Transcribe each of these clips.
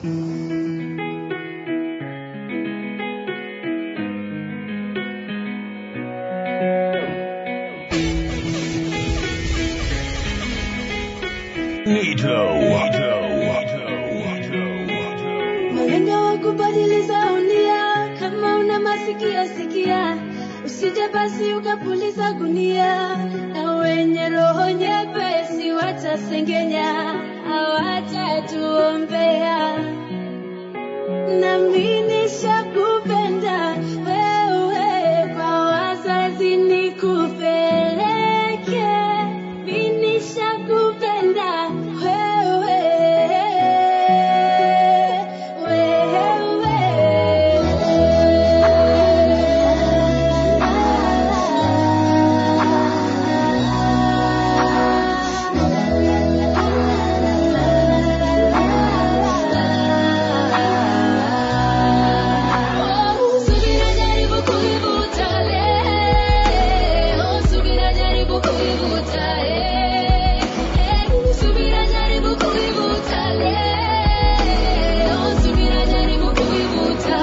Nito. Malengo wa kubadilisha unia, kama una masikio sikia, usije basi ukapuliza gunia, na wenye roho nyepesi watasengenya, hawatatuombea. Nami nishakupenda wewe, kwa wazazi nikupeleke, mimi nishakupenda wewe, Subira jaribu kuivuta leo, subira jaribu kuivuta eh, eh, subira jaribu kuivuta leo, subira jaribu kuivuta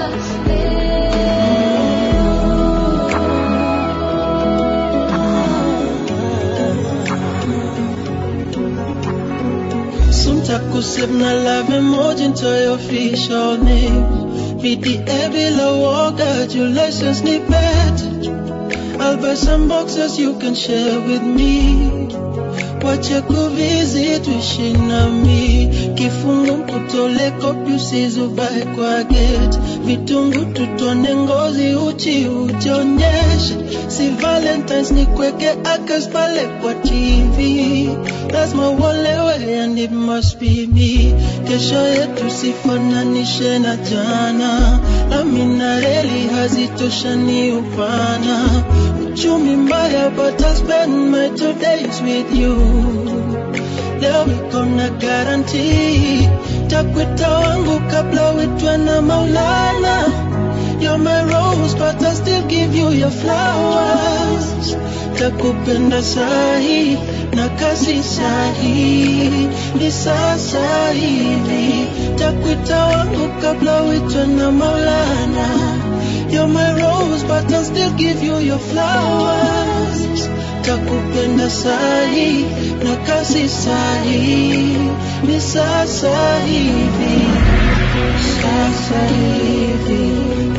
Suntakusip na love emoji into your official name. Meet the Ebila Walker, your license ni pet. I'll buy some boxes you can share with me. Wache kuvisit wishi nami kifungu mkutole kopi usizubae kwa gate vitungu tutone ngozi uchi ujionyeshe si valentines ni kweke akas pale kwa tv lazima uolewe and it must be me kesho yetu sifananishe na jana amina reli hazitoshani upana uchumi mbaya but I spend my two days with you leo iko na guarantee takwita wangu kabla uitwe na maulana You're my rose but I still give you your flowers takupenda sahi na kasi sahi ni sasa hivi takwita wangu kabla uitwe na maulana You're my rose but I still give you your flowers takupenda sahi na kasi sahi ni sasa hivi sasa hivi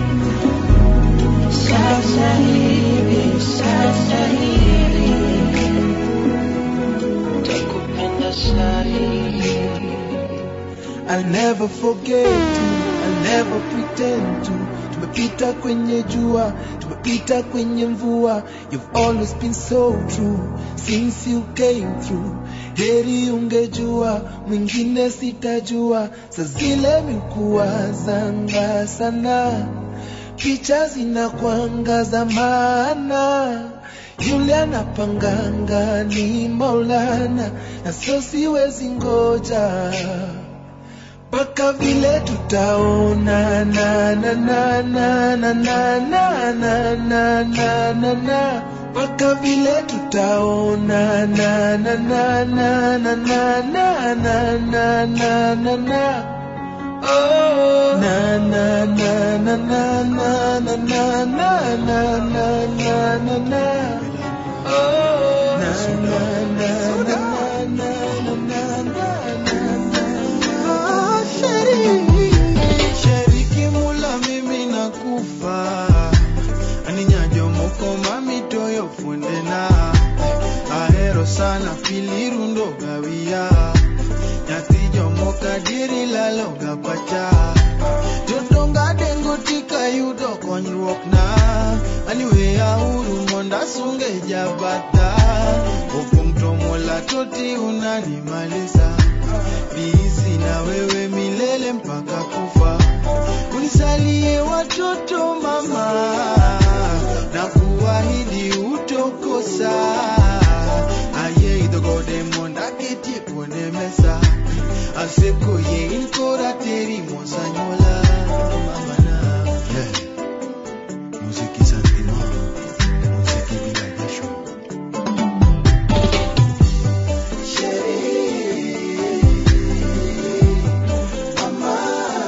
sasa hivi sasa hivi takupenda sahi I'll never forget you, I'll never pretend to. Tumepita kwenye jua, tumepita kwenye mvua. You've always been so true since you came through. Heri ungejua, mwingine sitajua. Saa zile mikuwa zanga sana, picha zinakuangaza maana yule anapanganga ni Maulana, na so siwezi ngoja mpaka vile tutaona na na na na na na na na na na na na mpaka vile tutaona na na na na na na na na na na na na Oh, na na na na na na na na na na na na na na Oh, na na na na na na na na na Sheriki mula mimi nakufa aninyajo moko mami toyo fundena ahero sana filirundo gawia nyathi jomoka diri laloga pacha jodonga dengo tika yudo konyruok na aniweya uru monda sunge jabata opong' to mola toti unanimaliza niishi na wewe milele mpaka kufa unisalie watoto mama na kuahidi utokosa aye idhogode monda ketie kuonde mesa aseko ye inkora teri mosanyola mamana yeah. muziki santima muziki bila jasho Mama,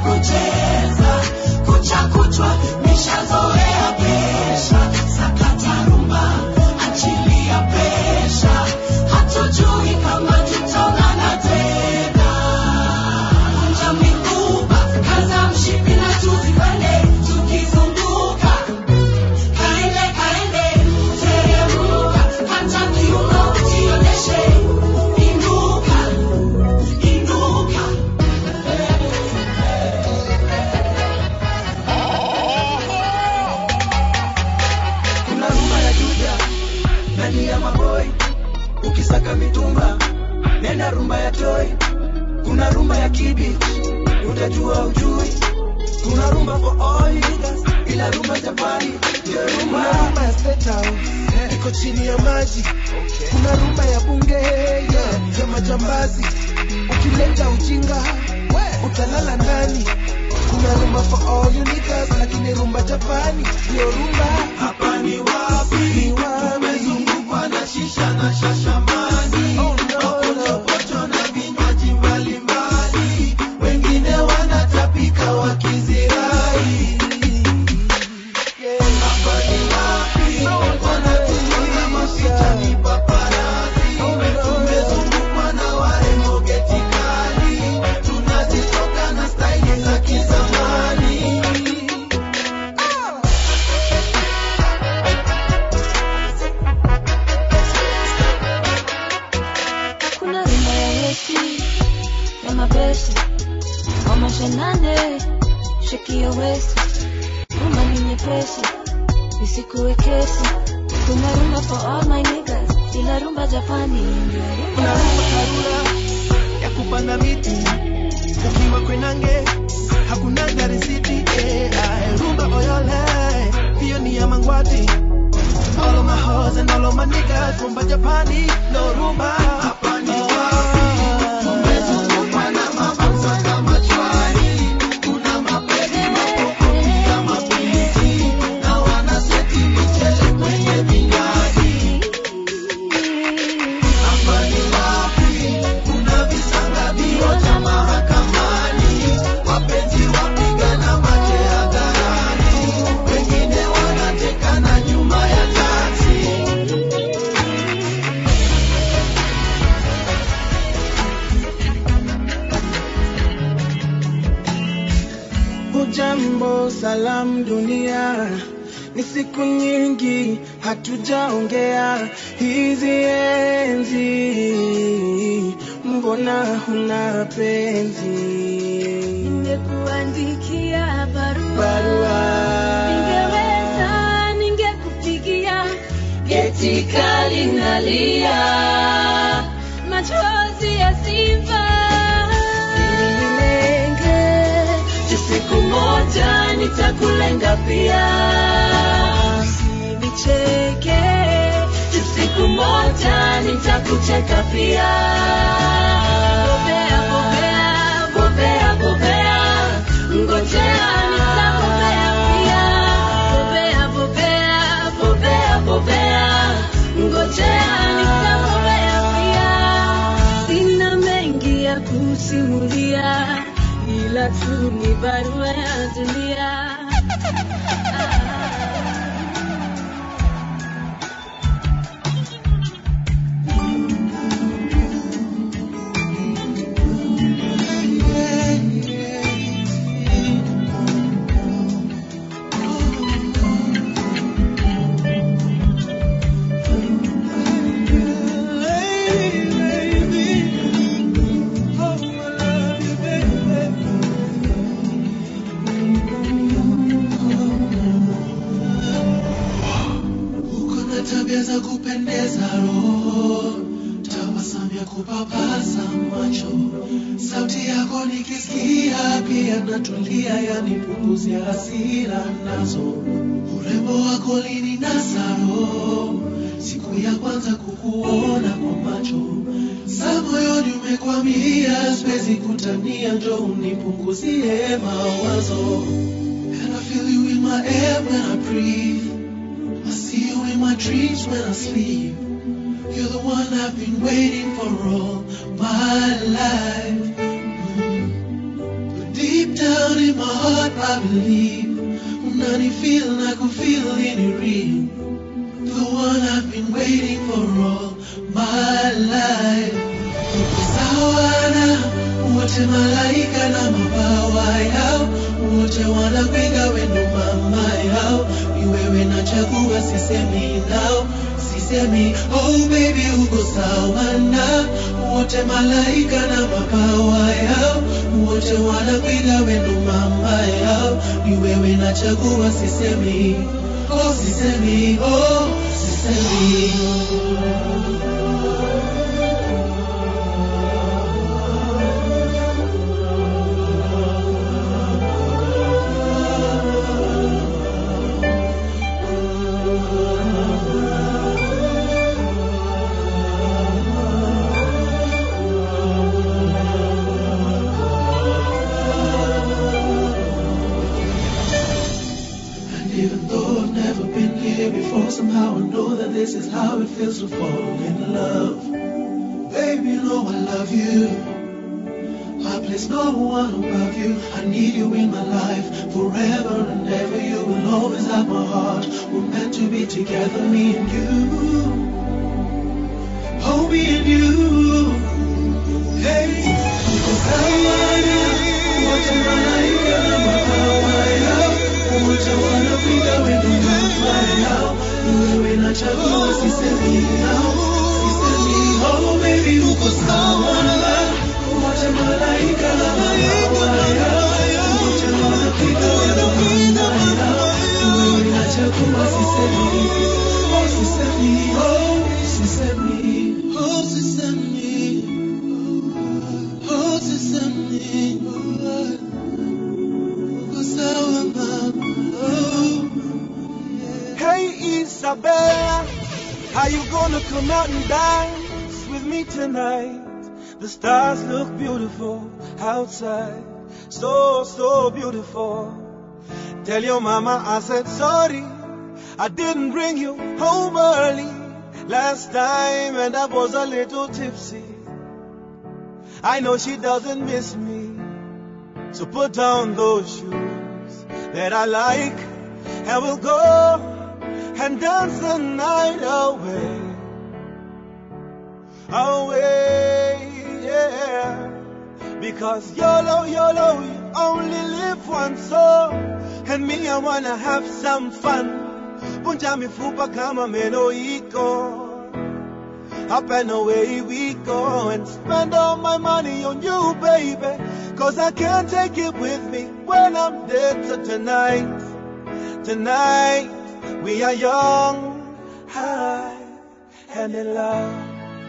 kucheza kucha kutwa nishazoea pesha sakata rumba achilia pesha hatujui kama tutaonana tena kunja mikuba kaza mshipi na tuzipande tukizunguka kaende kaende teremuka hata kiuno ujionyeshe inuka inuka kuna rumba ya juja ndani ya maboi ukisaka mitumba nenda rumba ya toi kuna rumba ya kibich utajua ujui kuna rumba for all niggas ila rumba japani ndio rumba kuna rumba ya state house iko chini ya maji kuna rumba ya bunge yeah, ya majambazi ukileta ujinga utalala ndani kuna rumba for all you niggas lakini rumba japani ndio rumba hapa ni wapi Ni wapi? tumezungukwa na shisha na shashamani Oh, no, no. mapochopocho na vinywaji mbalimbali wengine wanatapika wakizirai hapa ni wapi wanatuona mapicha ni paparazi tumezungukwa na warembo getikali tunazitoka na staili za kizamani kuna rumba ya westi ya mabesi kwa mashanane shekio westi rumba ni nyepesi isikuwe kesi kuna rumba for all my niggas ila rumba japani ndio kuna rumba rumba karura ya kupanda miti ukiwa kwenange hakuna garisiti eh, ae, rumba oyole hiyo ni ya mangwati all of my hoes and all of my niggas rumba japani no rumba Hapa ni wapi? Tumezungukwa na mabanza kama chwari. Kuna mapedi, mapokopi kama piliti. Na wanaseti michele kwenye vinywaji. Hapa ni wapi? Kuna visanga vioja mahakamani. Wapenzi wapigana mate hadharani. Wengine wanatekana nyuma ya taksi. Hujambo, salam dunia, ni siku nyingi hatujaongea. Hizi enzi, mbona huna penzi? Ningekuandikia barua, Barua. ningeweza ningekupigia geti kali nalia, machozi ya simba Usinilenge, ju siku moja nitakulenga pia, usinicheke, ju siku moja nitakucheka pia. Bobea, bobea, bobea, bobea, ngojea nitakupea pia. Bobea, bobea, bobea, bobea, ngojea nitakupea pia. Sina mengi ya kusimulia, ila tu ni barua ya dunia. Uko na tabia za kupendeza roho, tabasamu ya kupapasa macho, sauti yako nikisikia pia natulia, yanipunguzia hasira nazo. Urembo wako lininasa roho, siku ya kwanza kukuona kwa macho, sa moyoni umekwamia, siwezi kutania, njo unipunguzie mawazo. And I feel you in my air when I breathe. I see you in my dreams when I sleep. You're the one I've been waiting for all my life. Mm. Deep Deep down in my heart, I believe. Unani feel like I'm feeling it real. The one I've been waiting for all my life. Sawana, wote malaika na mabawa yao, wote wanapiga wendo mama yao. Ni wewe nachagua, sisemi nao, sisemi oh baby uko sawa na wote malaika na mabawa yao, wote wanapiga wendo mama yao. Ni wewe nachagua, sisemi oh sisemi oh sisemi And even though I've never been here before, somehow I know that this is how it feels to fall in love. Baby, you know I love you. I place no one above you. I need you in my life forever and ever. You will always have my heart. We're meant to be together, me and you. Oh, me and you. Hey, Sawana, wote malaika na mabawa yao, wote wanapiga wendo mama yao. Ni wewe nachagua, sisemi nao, sisemi oh baby uko sawa na wote malaika na mabawa yao, wote wanapiga wendo mama yao. Ni wewe nachagua, sisemi oh sisemi oh sisemi oh sisemi oh sisemi uko sawa mama oh. Hey Isabella, how you gonna come out and dance with me tonight? The stars look beautiful outside, so so beautiful. Tell your mama I said sorry, I didn't bring you home early last time and I was a little tipsy. I know she doesn't miss me, so put down those shoes that I like and we'll go and dance the night away. Away, yeah. Because YOLO, YOLO, you only live once, so. And me, I wanna have some fun. Punja mifupa kama meno iko. Up and away we go and spend all my money on you, baby. Cause I can't take it with me when I'm dead. So tonight, tonight, we are young, high, and in love.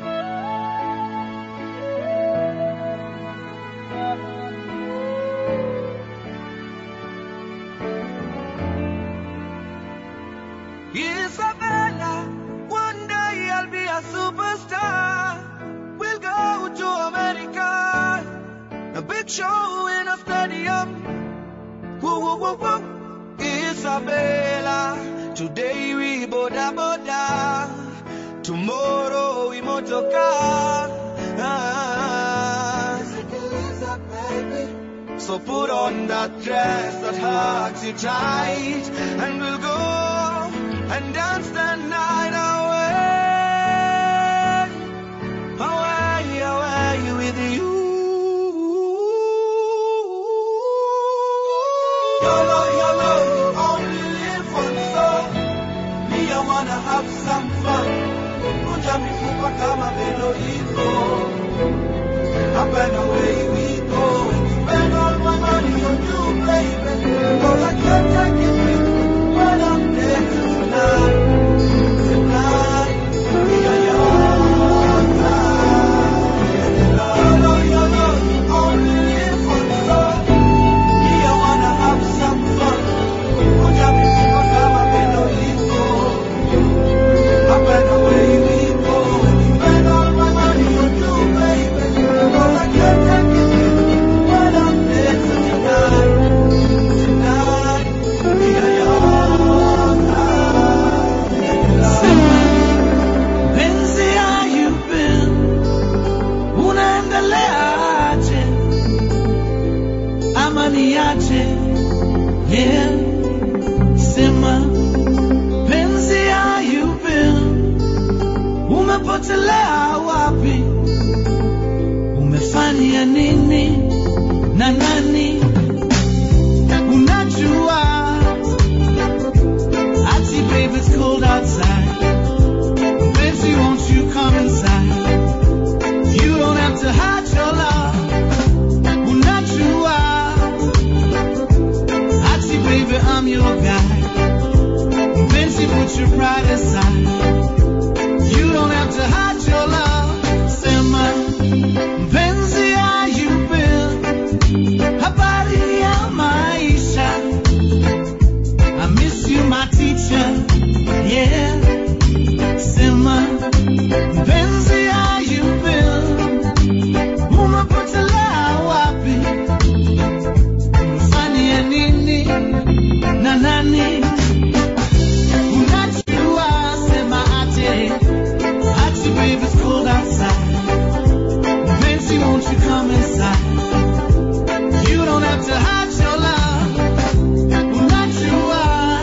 Isabella, one day I'll be a superstar. We'll go to America, a big show in a stadium. Woo, woo, woo, woo. Isabella, today we boda boda, tomorrow we motoka. Ah. So put on that dress that hugs you tight, and we'll go and dance the night away, away, away with you. YOLO, YOLO, you only live once, so me I wanna have some fun. Kunja mifupa kama meno iko. Up and away we go and spend all my money on you, baby. Cause I can't take it with me when I'm dead tonight. Tonight, we are young. And in love, YOLO, YOLO, you only live once, so me, I wanna have some fun. Kunja mifupa kama meno iko. Up and away we go and spend all my money on you, baby. Cause I can't take it with me aje yeah sema penzi ayupe umepotelea wapi umefanya nini na nani unajua ati baby it's cold outside Fancy, won't you come inside? You don't have to hide your love. Unajua. Ati, baby, I'm your guy. Fancy, put your pride aside. You don't have to hide your love. Sema, mpenzi, how you been? Habari ya maisha. I miss you, my teacher. Yeah. Sema, mpenzi how you been? Umepotelea wapi? Umefanya nini na nani? Unajua, sema ate, ate baby it's cold outside. Mpenzi won't you come inside? You don't have to hide your love. Unajua,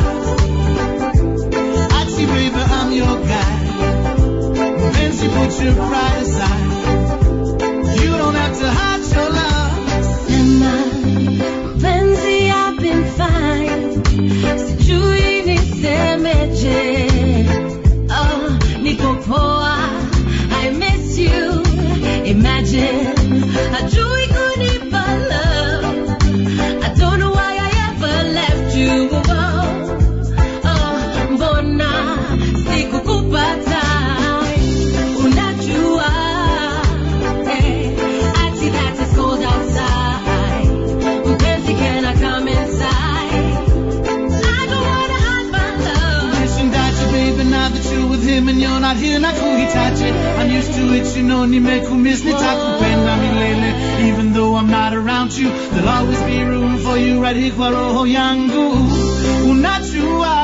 ate baby I'm your guy. Fancy put your pride aside. You don't have to hide your love. Sema, mpenzi, I've been fine. Sijui nisemeje. Oh, niko poa. I miss you. Imagine, hajui kunipa love. I don't know why I ever left you alone. Oh, mbona sikukupata? Unajua, eh, ati that is cold outside. Mpenzi, can I come inside? I don't wanna hide my love. Nishindaje baby now that you're with him and you're not here nakuhitaji I'm used to it you know nimekumiss nitakupenda milele Even though I'm not around you There'll always be room for you right here kwa roho yangu Unajua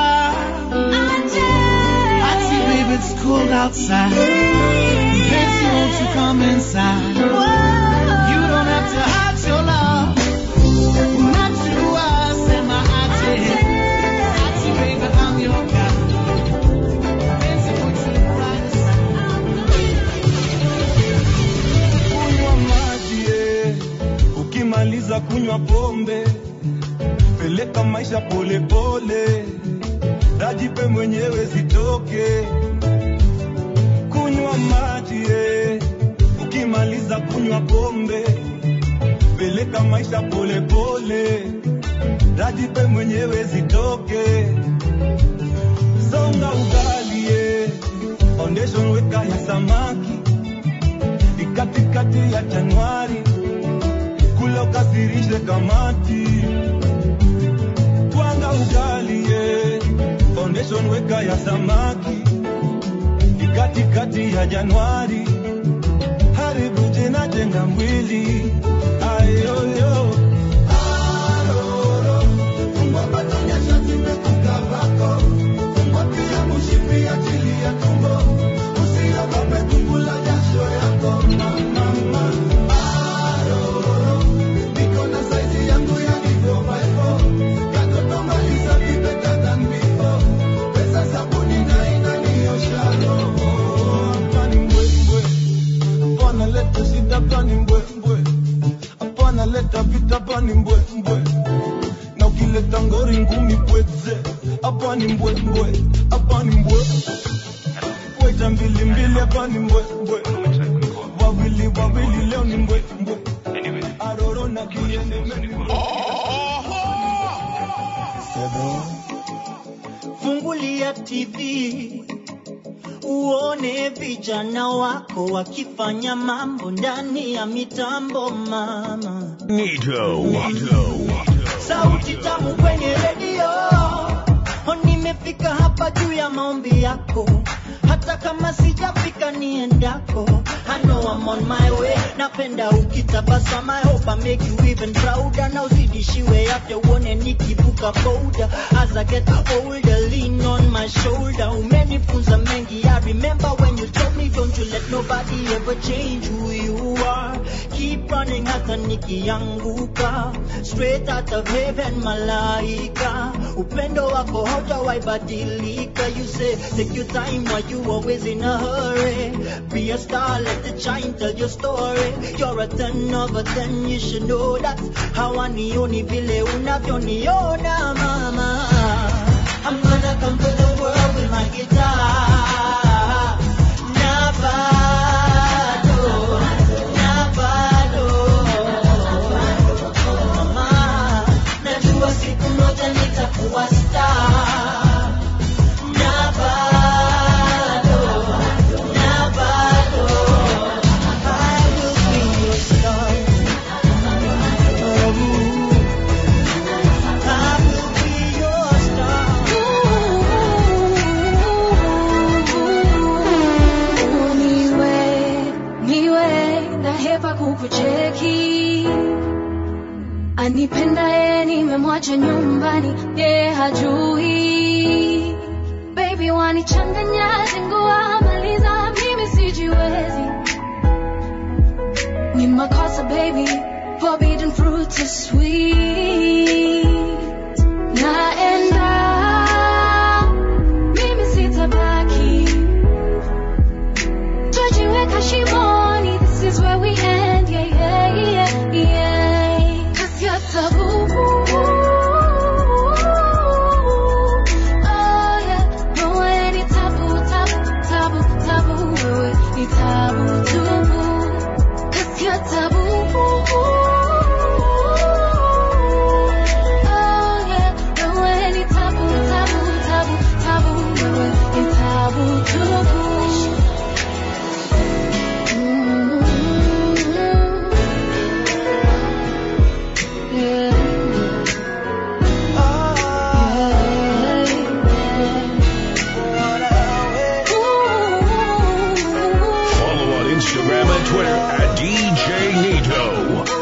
Ati baby it's cold outside Fancy won't you come inside You don't have to hide your love Unajua sema ate Ati baby I'm your guy Fancy put you right kunywa maji eh. ukimaliza kunywa pombe peleka maisha polepole dajipe mwenyewe zitoke kunywa maji eh. ukimaliza kunywa pombe peleka maisha polepole dajipe mwenyewe zitoke songa ugali eh. foundation weka ya samaki ni katikati ya Januari, kula ukasirishe kamati, twanga ugali ye, foundation weka ya samaki, ni katikati ya Januari, haribu jina jenga mwili ayoyo Aroro, fungua batonya shati mekuka vako, fungua pia mushipi ya chili ya tumbo, usiogope kukula jasho yako mama. Aroro, niko na saizi yangu ya hivyo vivo, katoto maliza vibe better than before, pesa sabuni na inaniosha roho. Hapa ni mbwembwe, hapana leta shida, hapa ni mbwembwe, hapana leta vita, hapa ni mbwembwe na ukileta ngori ngumi pweze hapa ni mbwembwe hapa ni mbwe weta mbili mbili hapa ni mbwembwe wawili wawili leo ni mbwembwe aroro na kiende Fungulia TV uone vijana wako wakifanya mambo ndani ya mitambo mama. Sauti tamu kwenye redio, Oh, nimefika hapa juu ya maombi yako, hata kama sijafika niendako. I know I'm on my way napenda ukitabasama I hope I make you even prouder na uzidishiwe afya uone nikivuka boda as I get older lean on my shoulder umenifunza mengi I remember when you told me don't you let nobody ever change who you are keep running hata nikianguka straight out of heaven malaika upendo wako hautawaibadilika you say take your time why you always in a hurry be a star let it shine tell your story you're a ten over ten you should know that hawanioni vile unavyoniona mama I'm gonna come to the world with my guitar na bado na bado mama najua siku moja nitakuwa star na bado na bado I will be your star I will be your star niwe niwe nahepa kukucheki anipendaye nimemwacha nyumbani ye hajui baby wanichanganya zingua maliza mimi sijiwezi ni makosa baby forbidden fruit is sweet naenda mimi sitabaki Twajiweka shimoni, this is where we end, yeah, yeah, yeah, yeah. 'Cause you're taboo. Oh, yeah. Wewe ni taboo, taboo, taboo, taboo. Wewe ni taboo, tubu. 'Cause you're taboo. Oh, yeah. Wewe ni taboo, taboo, taboo, taboo. Wewe ni taboo, tubu. Follow on Instagram and Twitter at DJ Nito.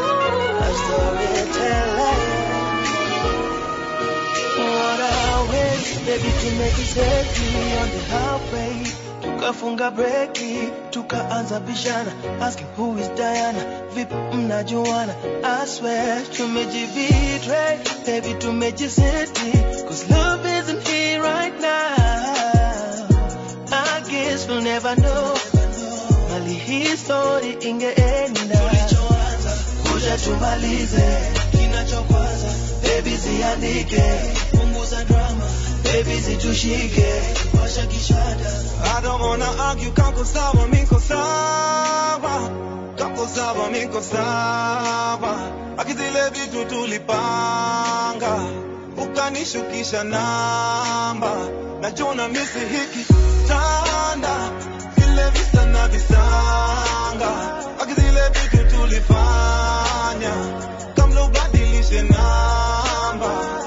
Baby tumejiseti on the highway tukafunga breki tukaanza bishana asking who is Diana vipi mnajuana I swear tumejibetray baby tumejiseti cause love isn't here right now I guess we'll never know mali hii story ingeenda kuja tumalize kinachokwaza baby ziandike punguza drama baby zitushike washa kishada I don't wanna argue, kako sawa, miko sawa Kako sawa, miko sawa Akizile vitu tulipanga Ukanishukisha namba Najona misi hiki tanda Vile visa na visanga Akizile vitu tulifanya Kamla ubadilishe namba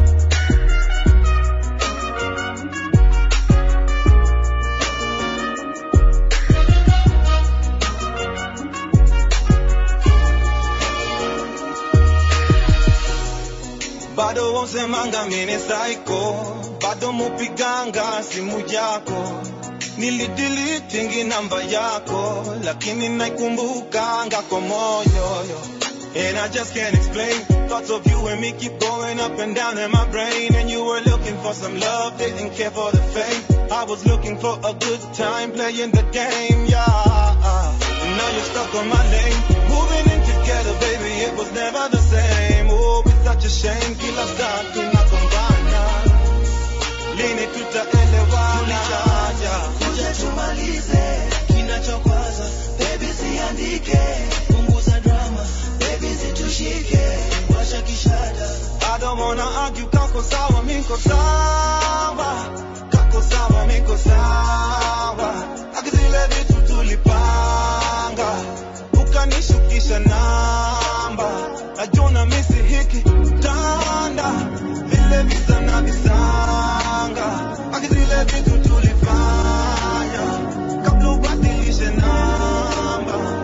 bado wausemanga mine saiko bado mupiganga simu yako nilidilitingi namba yako lakini naikumbukanga kwa moyo And I just can't explain Thoughts of you and me keep going up and down in my brain And you were looking for some love, didn't care for the fame I was looking for a good time playing the game, yeah And now you're stuck on my name Moving in together, baby, it was never the same Oh, it's such a shame Kila saa tunagombana Lini tutaelewana yeah. kuja tumalize kinachokwaza baby ziandike punguza drama baby zitushike washa kishada I don't wanna argue, kako sawa, miko sawa Kako sawa, miko sawa Akizile vitu tulipanga Ukanishukisha namba Najona misi hiki tanda Vile visa na visanga Akizile vitu tulifanya Kabla ubadilishe namba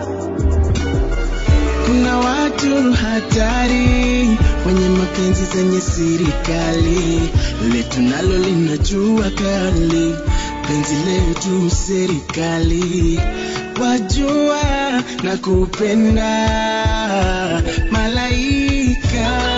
hatari kwenye mapenzi zenye serikali letu nalo linajua kali penzi letu serikali wajua na kupenda malaika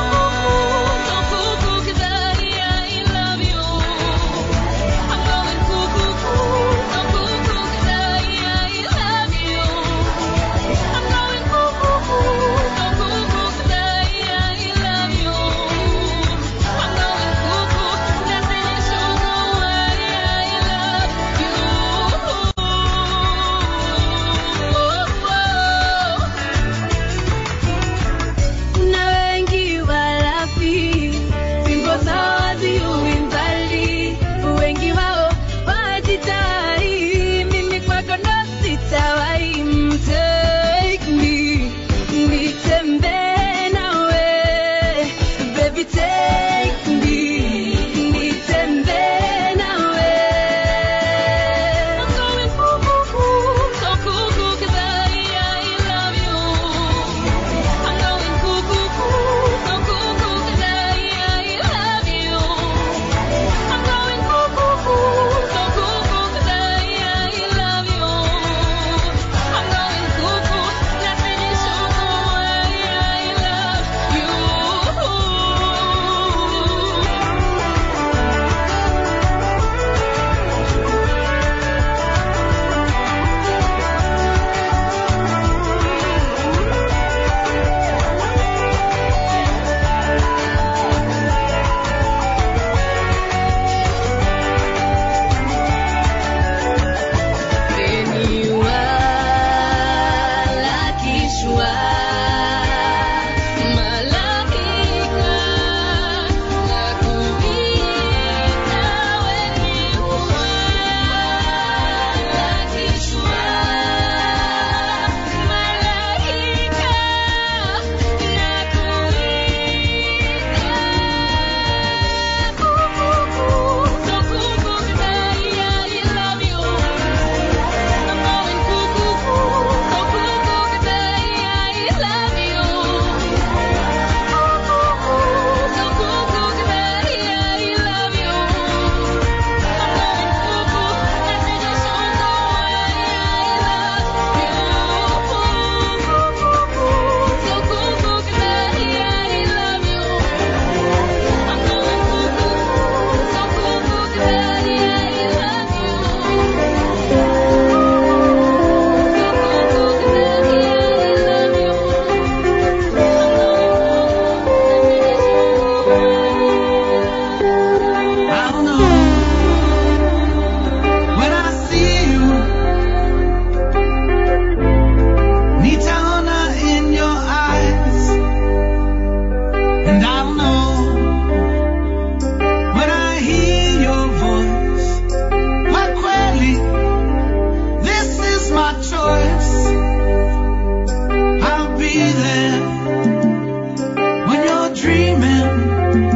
Kuna wengi walafi, fimbo zao haziui mbali, wengi wao wajitai, mimi kwako ndo sitawahi. Take me, nitembee nawe, baby take me, nitembee nawe. I'm going cuckoo, so cuckoo 'cause I, I love you. I'm going cuckoo, so cuckoo 'cause I, I love you. I'm going cuckoo, so cuckoo 'cause I, I love you. I'm going cuckoo, nothing is so I, I love you. Beniwa lakishwa malaika nakuita weniwa lakishwa malaika nakuita so cuckoo 'cause I, I love you I'm going cuckoo, so cuckoo 'cause I, I love you. Cuckoo, so cuckoo 'cause I, I love you. I'm going cuckoo, nothing is so I, I love you. So cuckoo 'cause I, I love you. I'm going cuckoo, so cuckoo 'cause I, I love you. I don't know when I see you. Nitaona in your eyes, and I don't know when I hear your voice. Kwa kweli, this is my choice. I'll be there when you're dreaming.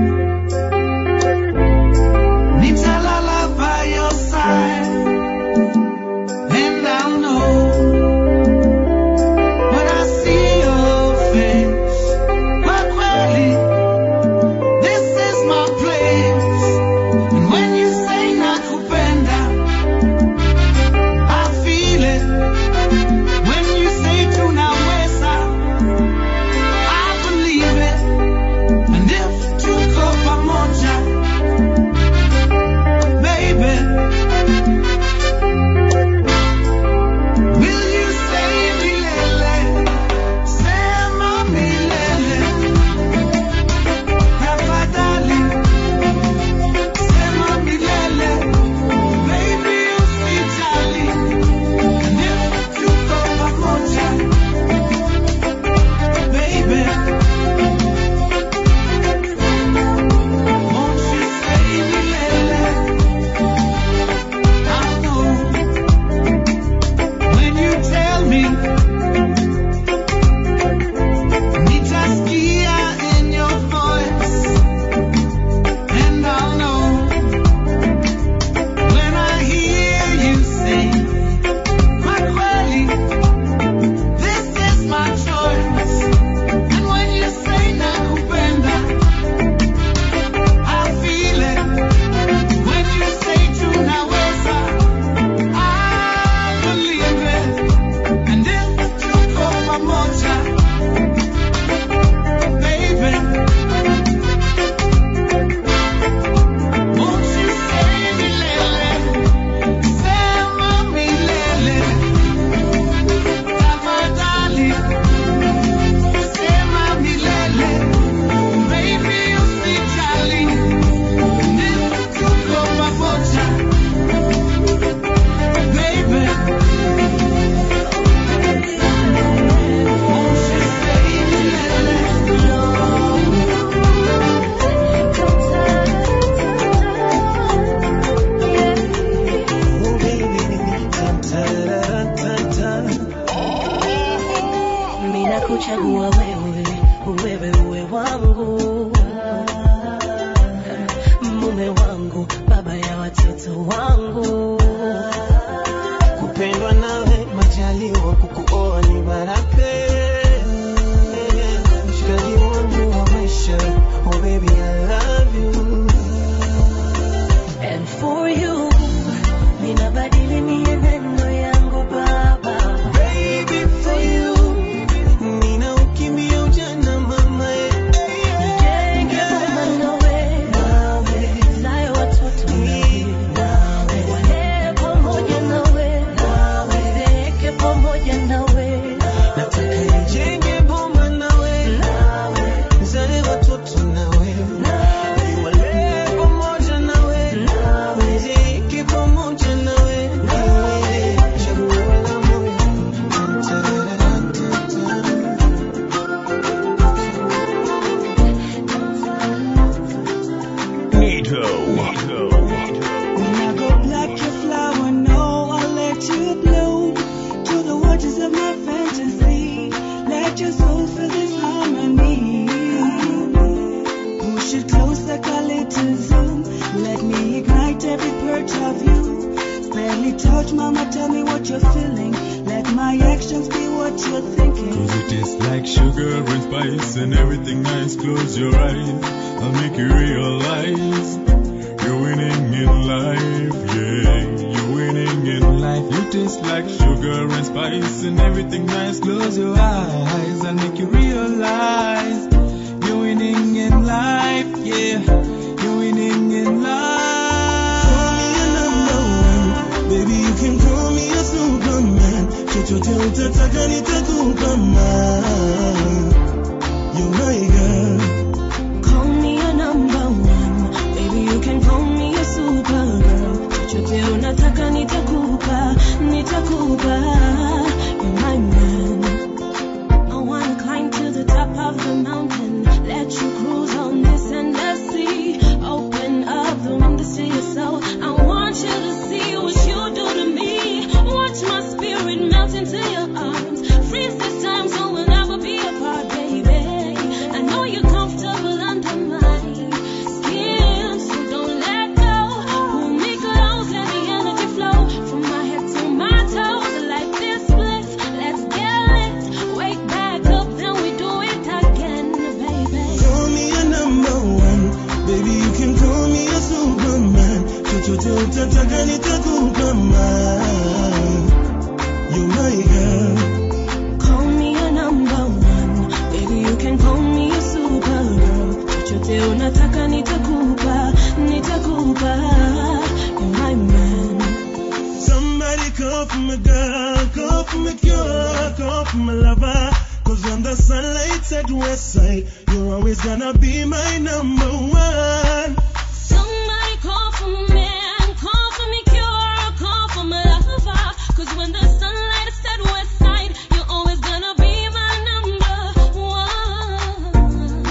Nitalala by your side, and I'll know when I see your face. Kwa kweli, this is my place. And when you say nakupenda, I feel it. When you say tunaweza, I believe it. And if tuko pamoja, baby. Will you say milele? Sema milele. Tafadhali. Sema milele. Baby, usijali. And if tuko pamoja, baby. it close like a little zoom. Let me ignite every part of you. Barely touch, mama, tell me what you're feeling. Let my actions be what you're thinking. Cause it tastes like sugar and spice and everything nice. Close your eyes, I'll make you realize you're winning in life. Yeah, you're winning in life. You taste like sugar and spice and everything nice. Close your eyes, I'll make you realize you're winning in life. Yeah, you're winning in life. Call me a number one, baby you can call me a superman. Chochote utataka nitakupa man. You're my girl. Call me a number one. Baby, you can call me a supergirl. Chochote unataka nitakupa, nitakupa. You're my man. I wanna climb to the top of the mountain. Let you cruise on this endless sea. Open up the windows to your soul. I want you to see what you do to me. Watch my spirit melt into your arms. Freeze this time so we'll never be apart, baby. I know you're comfortable under my skin, so don't let go. Pull me close, let the energy flow from my head to my toes. Like this bliss, let's get lit. Wake back up, then we do it again, baby. Call me a number one, baby you can call me a superman. Chochote utataka nitakupa man. You're my girl. Call me a number one, baby you can call me a supergirl. Chochote unataka nitakupa, nitakupa. You're my man. Somebody call for my girl, call for my cure, call for my lover. Cause when the sunlight's at west side, you're always gonna be my number one. Somebody call for my man, call for me cure, call for my lover. Cause when the sunlight is set west side, you're always gonna be my number one.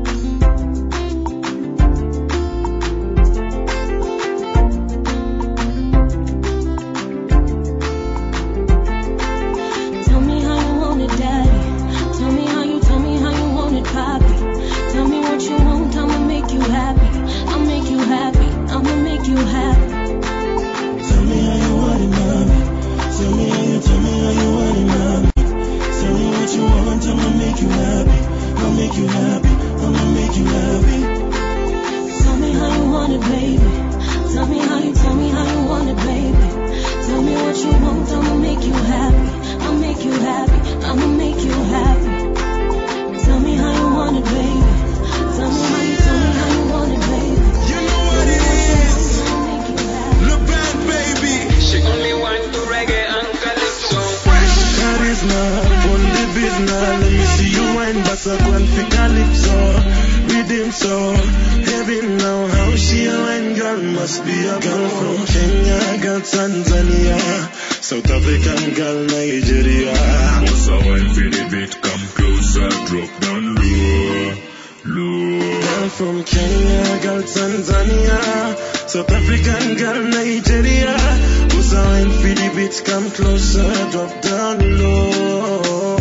Tell me how you want it, daddy. Tell me how you, tell me how you want it, poppy. Tell me what you want, I'ma make you happy. I'll make you happy, I'ma make you happy. Tell me how you want it, mommy. Tell me how you, tell me how you want it, mommy. Tell me what you want, I'ma make you happy. I'll make you happy, I'ma make you happy. Tell me how you want it, baby. Tell me how you, tell me how you want it, baby. Tell me what you want, I'ma make you happy. I'll make you happy, I'ma make you happy. Tell me how you want it, baby. Tell me how you, tell me how you want it, baby. You know what it is. I'll make you happy. Le band, baby. She only want to reggae and calypso. Charisma, on the business. Let me see you wine, but a grand for calypso. Rhythm so heavy now. How she a wine girl must be a girl from Kenya, girl Tanzania, South African girl Nigeria. What's a wine for the beat? Come closer, drop down low, low. Girl from Kenya, girl Tanzania, South African girl Nigeria. Who's a wine for the beat? Come closer, drop down low.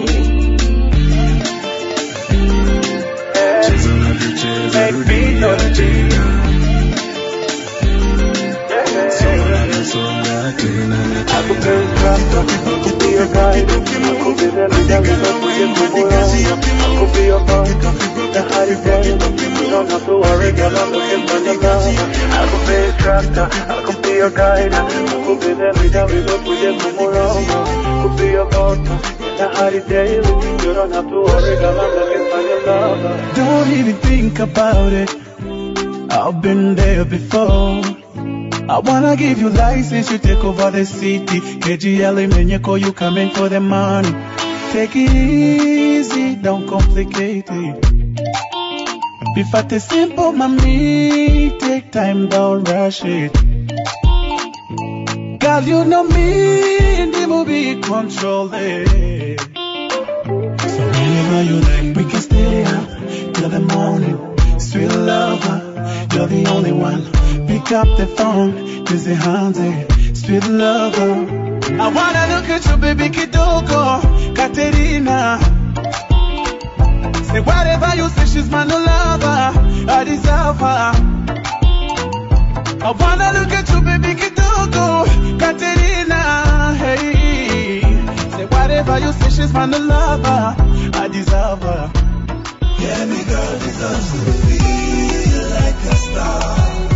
Cheza unavyocheza, rudia tena. Songa unavyosonga tena na tena. Don't even think about it. I've been there before. I wanna give you license, you take over the city. KGL Menyeko, you coming for the money. Take it easy, don't complicate it. Be fat is simple, mommy. Take time, don't rush it. Girl, you know me, the movie control it. So whenever you like, we can stay up till the morning. Sweet lover, you're the only one. Pick up the phone, busy handy. Sweet lover. I wanna look at you, baby Kidogo, Katerina. Say whatever you say, she's my new lover. I deserve her. I wanna look at you, baby, kidogo, Katerina. Hey, say whatever you say, she's my new lover. I deserve her. Yeah, me girl deserves to feel like a star.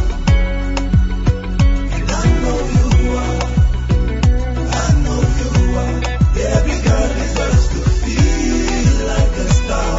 And I know you are. I know you are. Every girl deserves to feel like a star.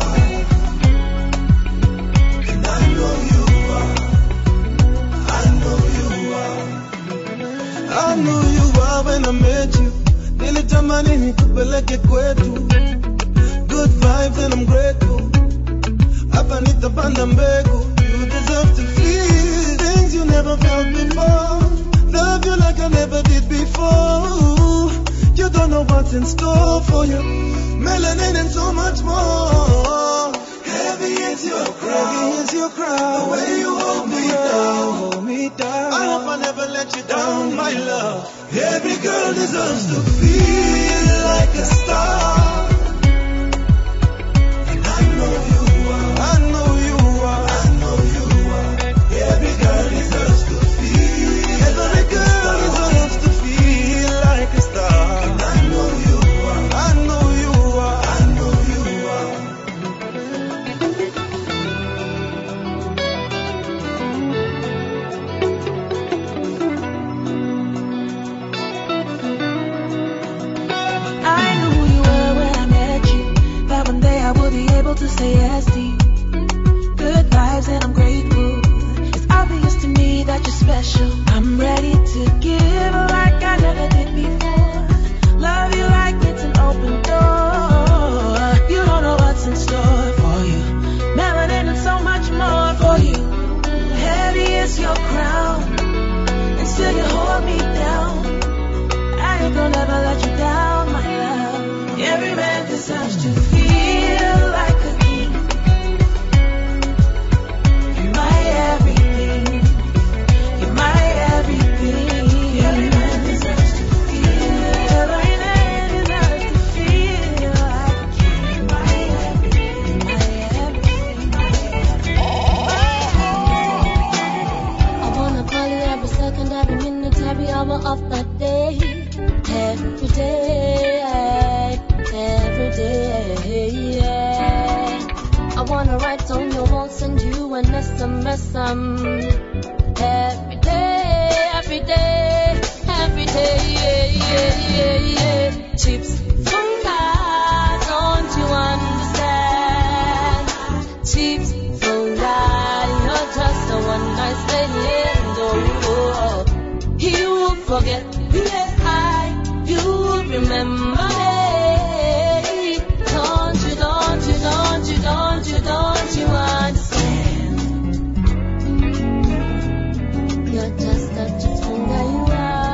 And I know you are. I know you are. I knew you are when I met you. Nilitamani nikupeleke kwetu. Good vibes and I'm grateful. Hapa nitapanda mbegu. You deserve to feel things you never felt before. Love you like I never did before. You don't know what's in store for you. Melanin and so much more. Heavy is your crown. Heavy is your crown. The way you hold me down. Hold me down. I hope I never let you down, my love. Every girl deserves to feel like a star. And I know you are. I know you are. I know you are. Every girl deserves to feel Every like a girl star. deserves to feel like a star. And I know you are. I know you are. I know you are. I knew who you were when I met you. That one day I would be able to say yes to you. Good vibes and I'm grateful. It's obvious to me that you're special. I'm ready to give like I never did before. Love you like it's an open door. You don't know what's in store for you. Melanin and so much more for you. Heavy is your crown, and still you hold me down. I ain't gonna ever let you down, my love. Every man deserves to feel like a king. You're my everything. You're my everything. Every man deserves to feel. Every man deserves to feel like a king. You're my everything. My everything. My everything. I wanna call you every second, every minute, every hour of the day. Every day, every day. I wanna write on your wall, send you an SMS. Um, every day, every day, every day. Yeah, yeah, yeah, yeah. Chips from God, don't you understand? Chips from God, you're just a one night stand. Oh, he will forget. Yeah, I, you will remember me. Don't you, don't you, don't you, don't you, don't you understand? You're just such a tonga you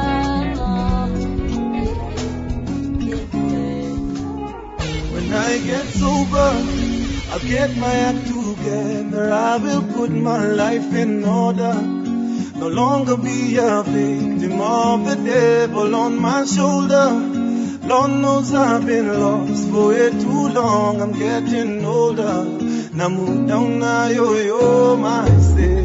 are. When I get sober, I'll get my act together. I will put my life in order. No longer be a victim of the devil on my shoulder. Lord knows I've been lost for way too long. I'm getting older. Namu down na yo yo my say.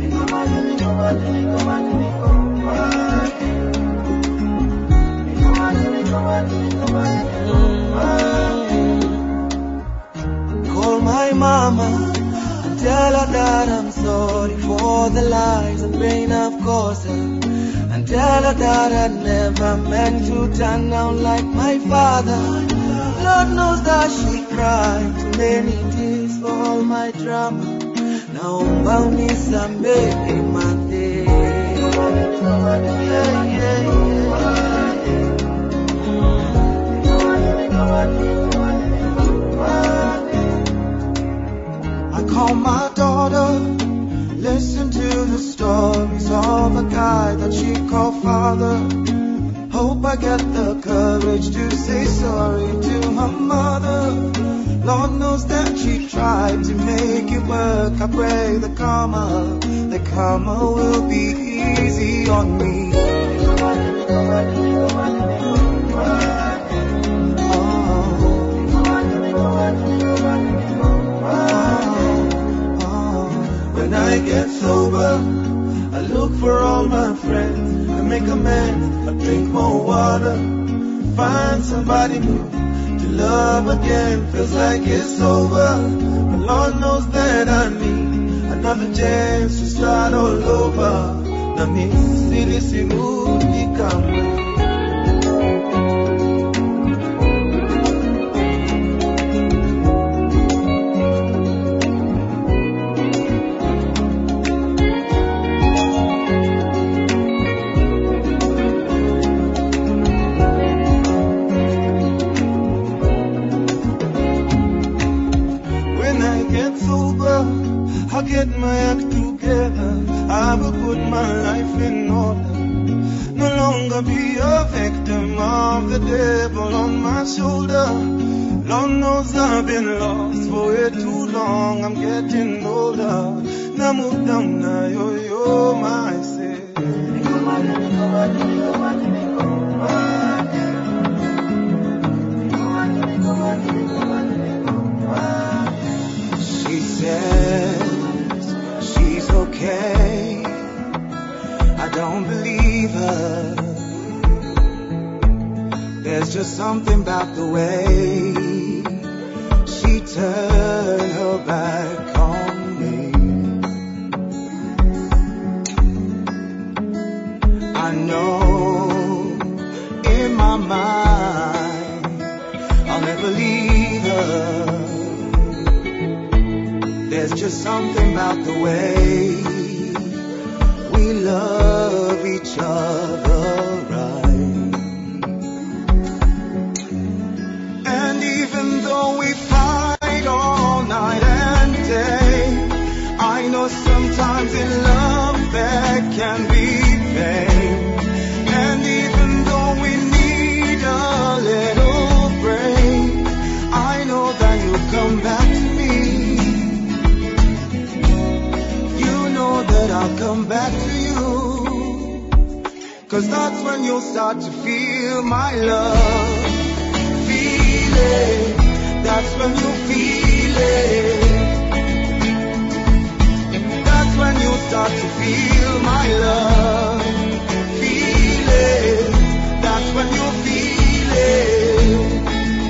Call my mama and tell her that I'm sorry for the lies and pain I've caused her. And tell her that I never meant to turn out like my father. Lord knows that she cried too many tears for all my drama. Naomba unisamehe mate. Yeah, yeah, yeah. I call my daughter, listen to the stories of a guy that she called father. Hope I get the courage to say sorry to her mother. Lord knows that she tried to make it work. I pray the karma, the karma will be easy on me. Oh. When I get sober, I look for all my friends. I make amends, I drink more water. Find somebody new to love again. Feels like it's over. But Lord knows that I need another chance to start all over. Na mimi siri sirudi kamwe. When I get sober, I get my act together. I will put my life in order. No longer be a victim of the devil on my shoulder. Lord knows I've been lost for way too long. I'm getting older. Now move down now, yo yo, my say. She says she's okay. I don't believe her. There's just something about the way she turned her back on me. I know in my mind I'll never leave her. There's just something about the way we love each other right. And even though we fight all night and day, I know sometimes in love there can be pain. And even though we need a little break, I know that you'll come back to me. You know that I'll come back to you. Cause that's when you'll start to feel my love. Feel it. That's when you feel it. That's when you start to feel my love. Feel it. That's when you feel it.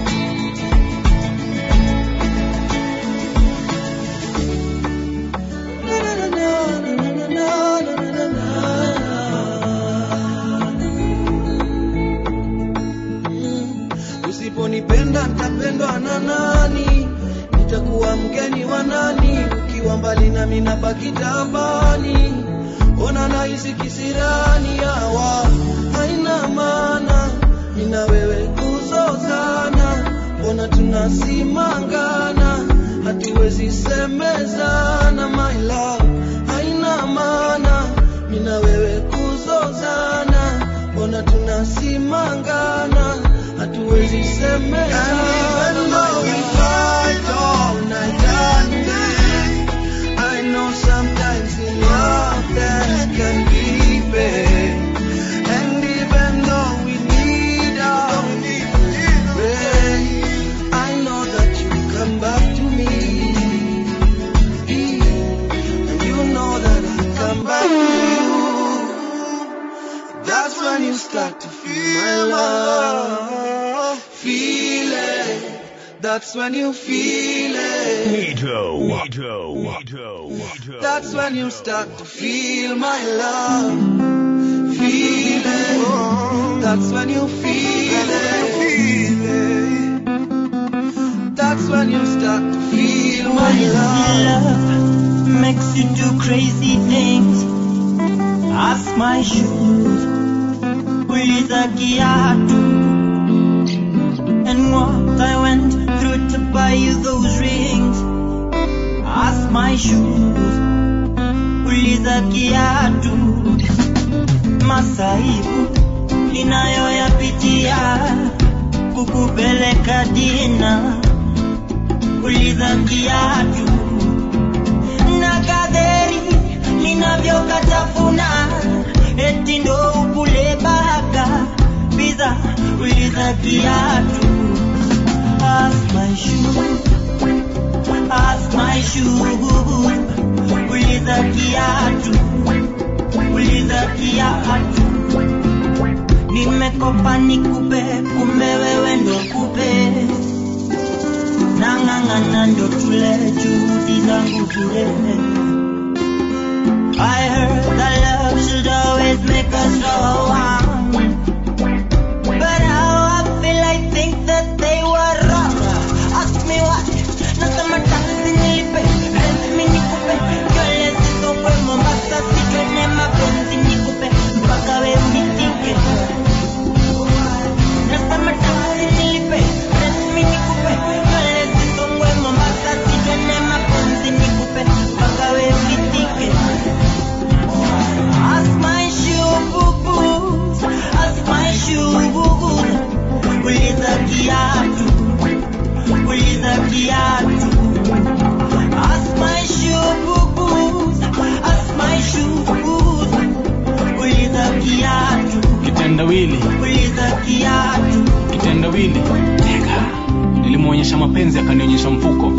Usiponipenda nitapendwa na nani? Nitakuwa mgeni wa nani? Ukiwa mbali nami nabaki tabani. Ona nahisi kisirani yawa haina maana, nina wewe kuzozana, mbona tunasimangana, hatuwezi semezana, my love haina maana, nina wewe kuzozana, mbona tunasimangana, hatuwezi semezana. I know sometimes in love there can be pain. And even though we need our rain, I know that you come back to me. And you know that I come back to you. That's when you start to feel my love. Feel it. That's when you feel it. Nito. Nito. Nito. Nito. That's when you start to feel my love. Feel it. That's when you feel it. That's when you start to feel my love. love makes you do crazy things. Ask my shoes, uliza kiatu, and what I went through to buy you those rings. Ask my shoes, uliza kiatu, masaibu ninayoyapitia kukupeleka dina, uliza kiatu na kadheri ninavyokatafuna eti ndo ukule baka biza uliza kiatu ask my shoe ask my shoe uliza kiatu uliza kiatu nimekopa nikupe kumbe wewe ndo kupe nang'ang'ana ndo tule juhudi zangu bure I heard that love should always make us strong But how I feel I think that they were wrong Ask me what Nasema taksi nilipe Rent mi nikupe Nywele zisongwe Mombasa sijone mapenzi nikupe Mpaka we unitike Nasema taksi nilipe Rent mi nikupe Nywele zisongwe Mombasa sijone mapenzi nikupe Mpaka we unitike As my shoe boo-boos, as my shoe boo-boos. Uliza kiatu, uliza kiatu. As my shoe boo-boos, as my shoe boo-boos. Uliza kiatu, kitendawili uliza kiatu. kitendawili tega nilimwonyesha mapenzi akanionyesha mfuko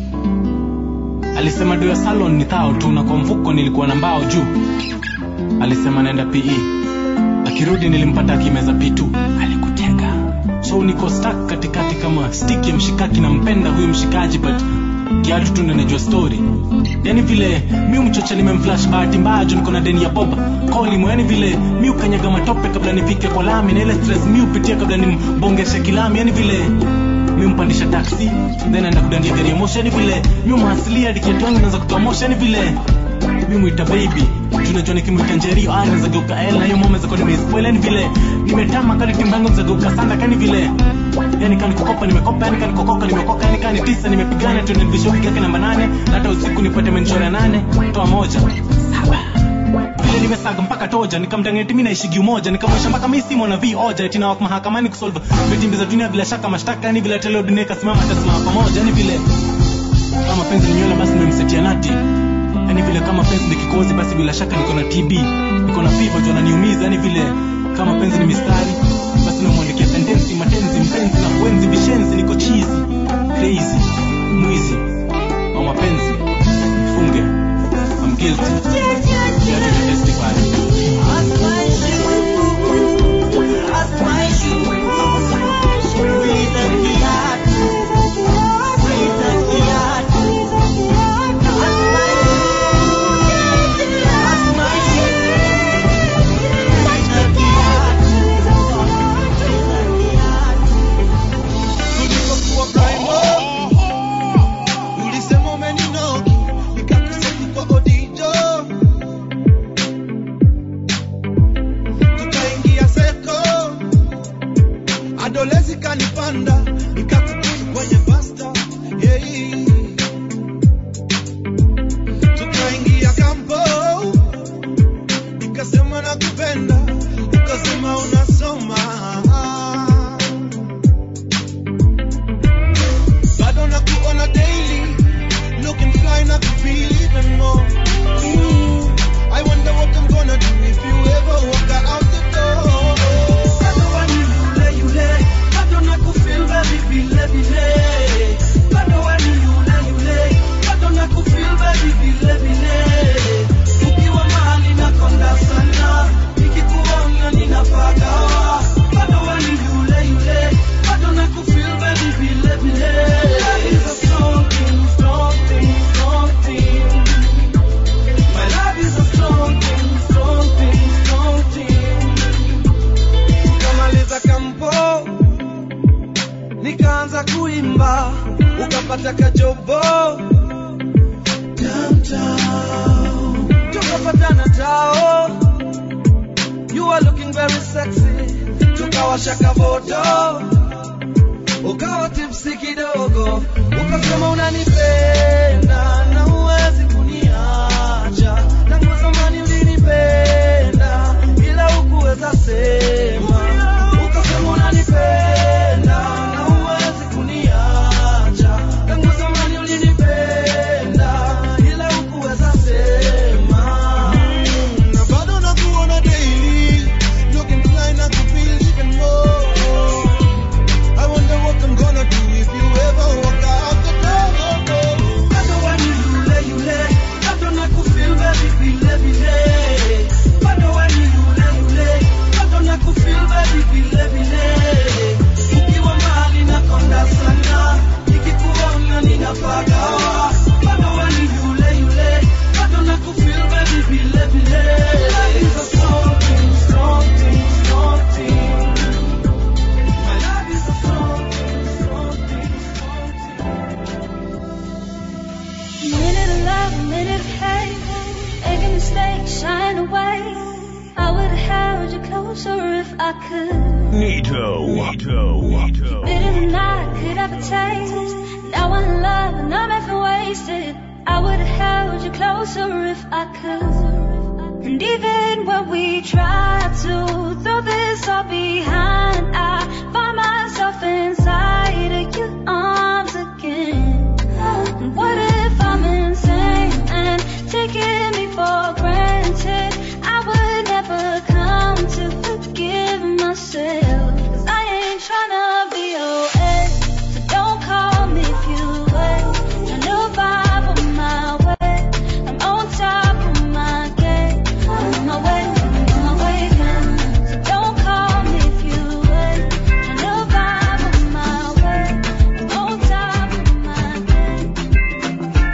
alisema do ya salon ni thao tu na kwa mfuko nilikuwa na mbao juu alisema naenda pe akirudi nilimpata akimeza pitu alikutega so niko stuck katikati kama stick ya mshikaki nampenda huyu mshikaji but kiatu tu ndo najua story yani vile mi mchocha nimemflash bahati mbaya juu niko na deni ya boba kolimo yani vile mi ukanyaga matope kabla nifike kwa lami na ile stress mi upitia kabla nimbongeshe kilami yani vile mi mpandisha taxi then aenda kudandia gari ya moshi yani vile mi umhasilia dikiatu yangu naweza kutoa moshi yani vile mi mwita baby tunajua nikimwita njerio ah naweza geuka l na hiyo mama zako nimeispoil yani vile nimetama kali timbango naweza geuka sanda kani vile yani kani kukopa nimekopa yani kani kokoka nimekoka yani kani tisa nimepigana tu nilibisho wiki yake namba nane na hata usiku nipate menchora nane toa moja saba vile nimesaga mpaka toja nikamdangeti mi naishigi umoja nikamwesha mpaka mi simo na vi oja eti nawak mahakamani kusolve vitimbi za dunia bila shaka mashtaka yani vile teleo dunia ikasimama atasimama pamoja yani vile kama penzi ni nywele basi nimemsetia nati yani vile kama penzi ni kikozi basi bila shaka niko na tb niko na fiva juu ananiumiza yani vile kama penzi ni mistari basi namwandikia sentensi matenzi mpenzi na kuenzi vishenzi niko chizi crazy mwizi au mapenzi mfunge I'm guilty You have to testify As my shoe, as my shoe. Uliza kiatu, uliza kiatu. As my shoe, as my shoe. Uliza kiatu, uliza kiatu. Nilipokuwa primo, ulisema umeninoki, nikakuseti kwa odijo. Tukaingia seko, adolezi kanipanda, nikakukuta kwenye basta. Yeah. Tukaingia kampo, nikasema nakupenda, ukasema unasoma bado nakuona daily looking fly na feel even more Ooh, I wonder what I'm gonna do if you ever walk out the door bado wani yule yule bado nakufeel baby vile vile bado wani yule yule bado nakufeel baby vile vile ukiwa mahali nakonda sana nikikuona ninapagawa bado wani yule yule bado nakufeel baby vile vile Love is a strong thing, strong thing, strong thing. My love is a strong thing, strong thing, strong thing. Tukamaliza kampo, nikaanza kuimba, ukapata kajobo downtown, tukapatana tao. You are looking very sexy, tukawasha kavoto ukawa tipsi kidogo, ukasema unanipenda na huwezi kuniacha. Tangu zamani ulinipenda ila hukuweza sema, ukasema unanipenda na huwezi kuniacha. Tangu zamani ulinipenda ila hukuweza sema, na bado nakuona daily looking fly na kufeel even more. I wonder what I'm gonna do if you ever walk out the door. shine away. I would have held you closer if I could. Nito. Nito. Nito. Bitter than I could ever taste. Now I'm in love and I'm effing wasted. I would have held you closer if I could. And even when we try to throw this all behind, I find myself inside of your arms again. And what if I'm insane and taking me for granted? I would never come to forgive myself. Cause I ain't tryna be your ex. So don't call me if you wait. Trying to vibe on my way. I'm on top of my game. On my way, on my way again. So don't call me if you wait. Trying to vibe on my way. I'm on top of my game.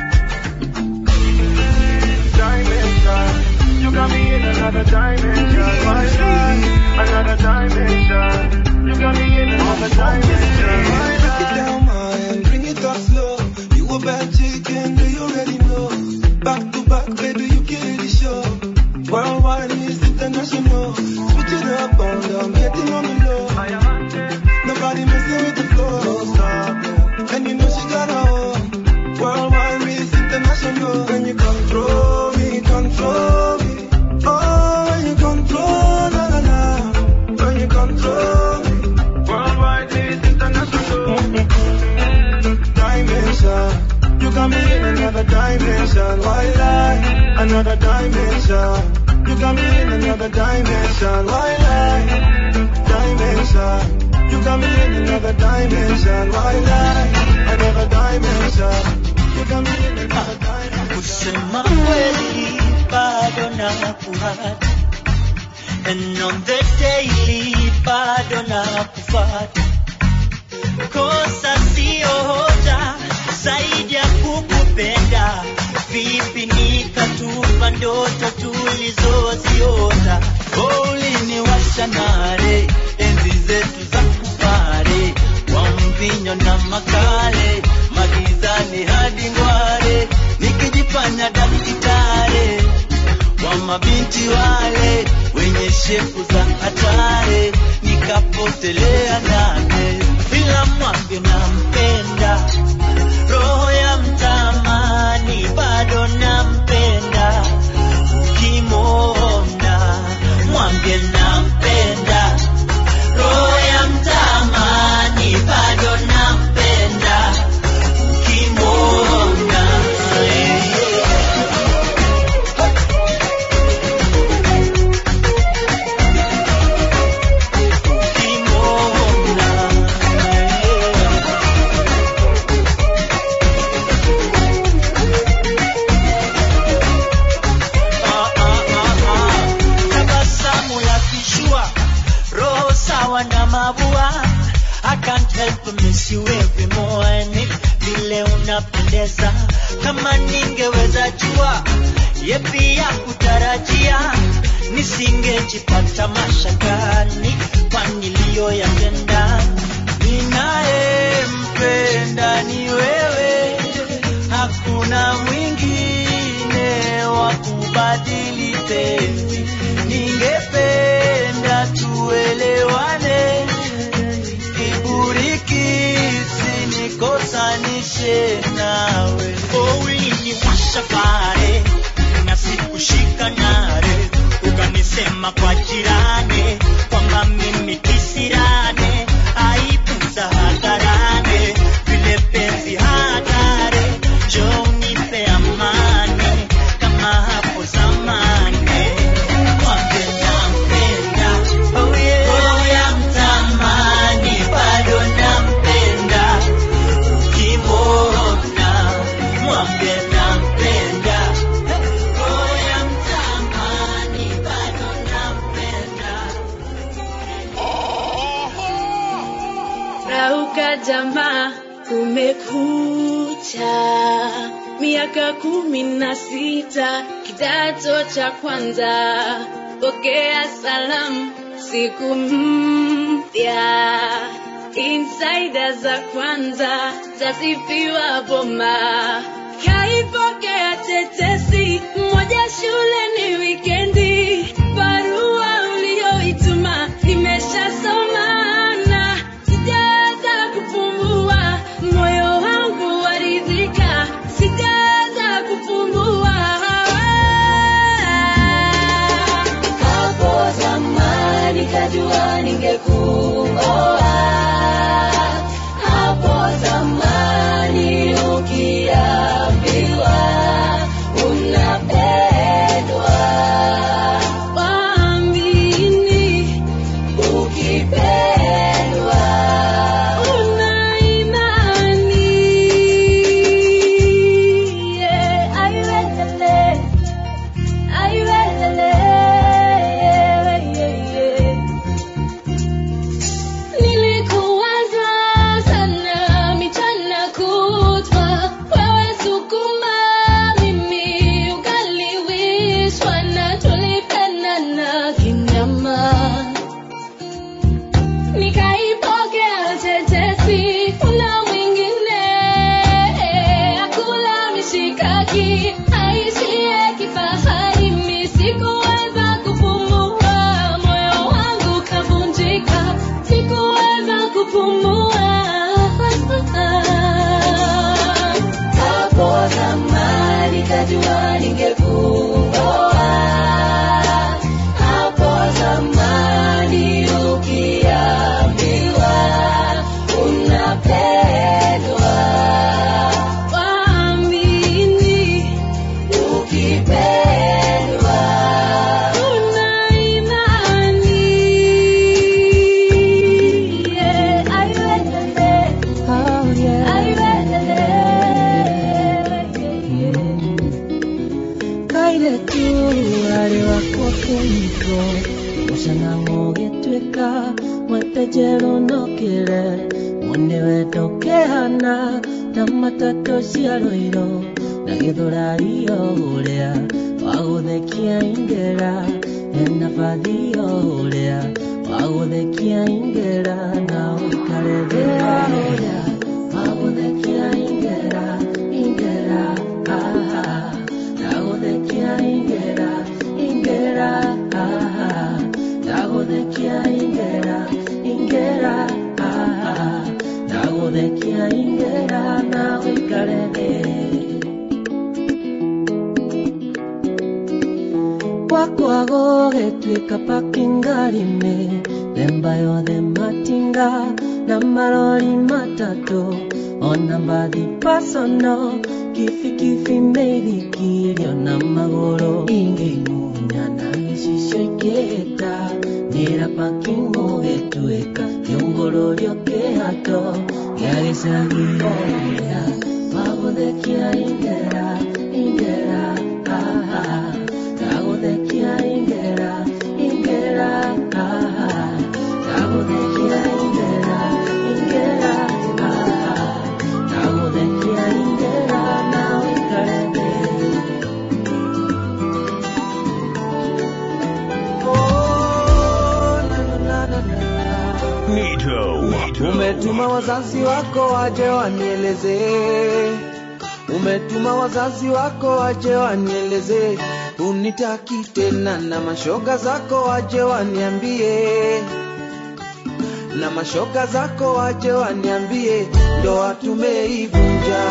dimension. You got me in another dimension. My God, another dimension. You got me in another dimension. My Break it down, man, bring it up slow. You a bad chicken, do you already know? Back to back, baby, you kill the show. Worldwide is international. Switch it up, on down, getting on the low. Nobody messing with the flow. Don't stop, yeah. and you know she got her own. Worldwide is international. When you control me, control me. Oh, when you control, na na na. When you control me. Worldwide is international. dimension. You got me in another dimension. Why lie? Another dimension. You got me in another dimension. Why lie? Dimension. You got me in another dimension. Why lie? Another dimension. You got me in another dimension. kusema kweli bado na kuhata and on the daily bado na kufata kosa sio hoja zaidi ya kukupenda vipi nikatupa ndoto tulizoziota Oh, uliniwasha nare enzi zetu za kupare kwa mvinyo na makale magizani hadi ngware nikijifanya dakitare wa mabinti wale wenye shepu za hatari nikapotelea nane bila mwambio nampenda roho ya mtamani bado nampenda ukimwona mwambie nampenda roho ya mtamani bado nampenda ukimwona tabasamu la kishua roho sawa na mabua I can't help but miss you every morning vile unapendeza kama ningeweza jua yepi ya kutarajia nisingejipata mashakani kwa niliyoyatenda ninayempenda ni wewe hakuna mwingine wa kubadili penzi ningependa tuelewane kiburiki sinikosanishe nawe uliniwasha pale na sikushika nare ukanisema kwa jirani kwamba mimi kisirane aibu za hadharani vile penzi hatari jo unipe amani kama hapo zamani Mwambie nampenda, oh yeah. Roho ya mtamani bado nampenda ukimwona mwambie nampenda roho ya mtamani bado nampenda Rauka jamaa, kumekucha. Miaka kumi na sita, kidato cha kwanza. Pokea salamu, siku mpya. Insider za kwanza, zasifiwa boma. Kaipokea tetesi, moja shule ni wiki ningekuoa hapo zamani ukiambiwa unapendwa waamini ukipendwa una imani yeah, aiwelele aiwelele yeah, yeah, yeah. Nilikuwaza sana michana kutwa, wewe sukuma, mimi ugali wishwa, na tulipendana kinyama. Nikaipokea tetesi, kuna mwingine akula mishikaki, aishie kifahari, mi sikuweza kupumua, moyo wangu kavunjika, sikuweza kupumua. Hapo zamani kajua ningekuoa, hapo zamani ukiambiwa unapendwa, waamini ukipendwa una imani yeah, aiwelele oh, yeah. aiwelele kaire tu arĩ wakwa kĩhiko mũcana mũgĩtuĩka mwepenjerwo nokĩre mwene wendo kĩhana ta matatũ cia rũiro na gĩthũrario ũrĩa wagũthekia ingera ena bathio ũrĩa wagũthekia ingera na ũikare thĩra ũrĩa wagũthekia ingera ingera aha ndaguthekia ingera ingera aha ndaguthekia ingera ingera aha ndaguthekia ingera na ũikare thĩ gwakwa gũgĩtuĩka pakingarinĩ themba yothe matinga na marori matatũ ona mbathi pasono kibikibi mĩithikiri na magũrũ ingĩmunya na gĩcicio ingĩhĩta nĩra paking gũgĩtuĩka kĩungũrũrio kĩhato gĩa gĩcagi ũrĩa wagũthekia ingera ingera aha ndagũthekia ingera ingera aha ndagũthekia ingera ingera aha ndagũthekia ingera na ũikare thĩ Nito. Umetuma wazazi wako waje wanieleze, umetuma wazazi wako waje wanieleze, unitaki tena, na mashoga zako waje waniambie, na mashoga zako waje waniambie, ndoa tumeivunja.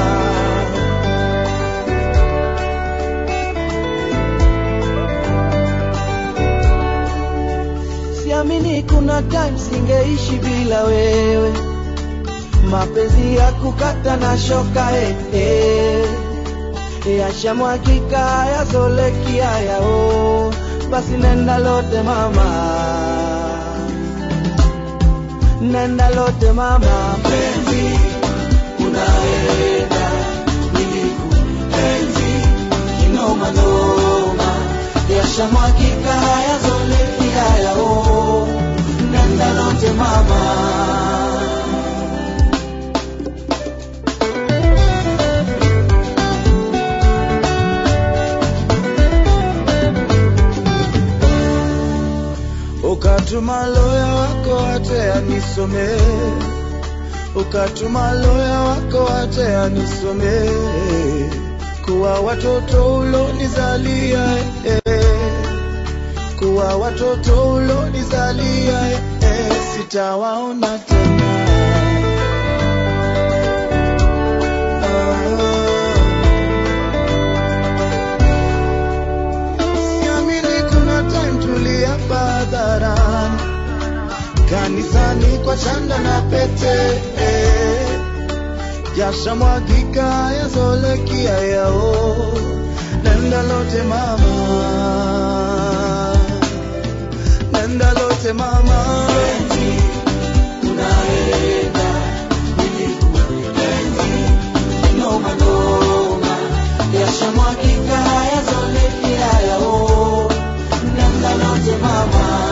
Siamini kuna time singeishi bila wewe, mapenzi ya kukata na shoka eh, eh. Yashamwagika yazoleki yao, basi nenda lote mama, nenda lote mama, penzi unaenda nilikuenzi kinoma noma, yashamwagika yazoleki yao, nenda lote mama. ukatuma loya wako ate anisome, ukatuma loya wako ate anisome, kuwa watoto ulonizalia eh, kuwa watoto ulonizalia eh, sitawaona tena Siamini kuna time tuliapa hadharani kanisani kwa chanda na pete eh. jasha mwagika yazolekia yao nenda lote mama nenda lote mama unaenda noma noma yashamwagika yazolekia yao nenda lote mama